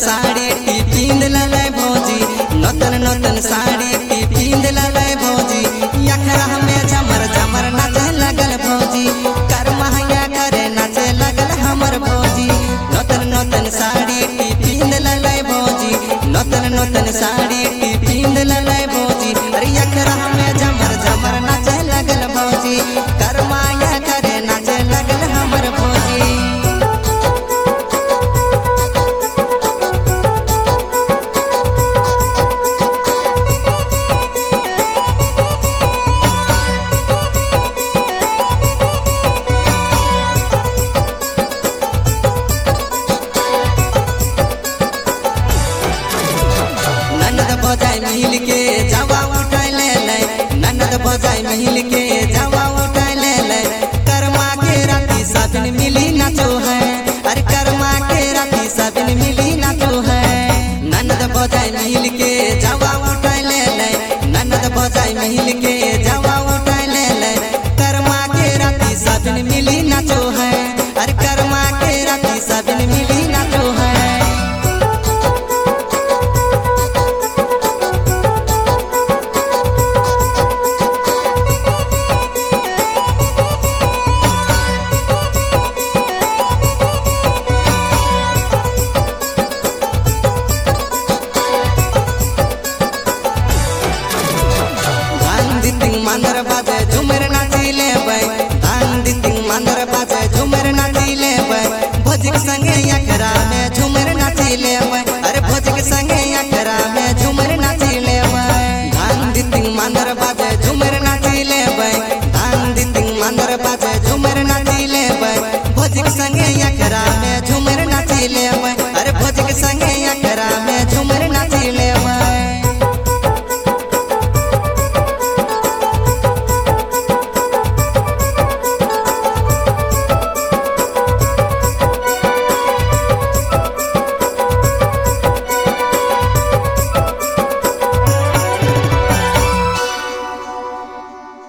sari T पिंद ललै भौजी नतन नतन sari T पिंद ललै भौजी यखरा में झमर झमर नाचे लगल भौजी कर महंगा करे नाचे लगल हमर भौजी नतन नतन साड़ी टी पिंद ललै भौजी नतन नतन साड़ी टी पिंद ललै भौजी अरे यखरा में झमर झमर नाचे लगल भौजी कर माया करे नाचे लगल हमर भौजी ननद बजाय मिल के जावा उठाय ले ले ननद बजाय मिल के जावा उठाय ले ले कर्मा के राती साबिन मिली नाचो है अरे कर्मा के राती साबिन मिली नाचो है ननद बजाय मिल के जावा उठाय ले ले ननद बजाय मिल के जावा उठाय ले ले कर्मा के राती साबिन मिली नाचो है अरे कर्मा के राती साबिन मिली नाचो है गांधी तिंग मंदर बाजे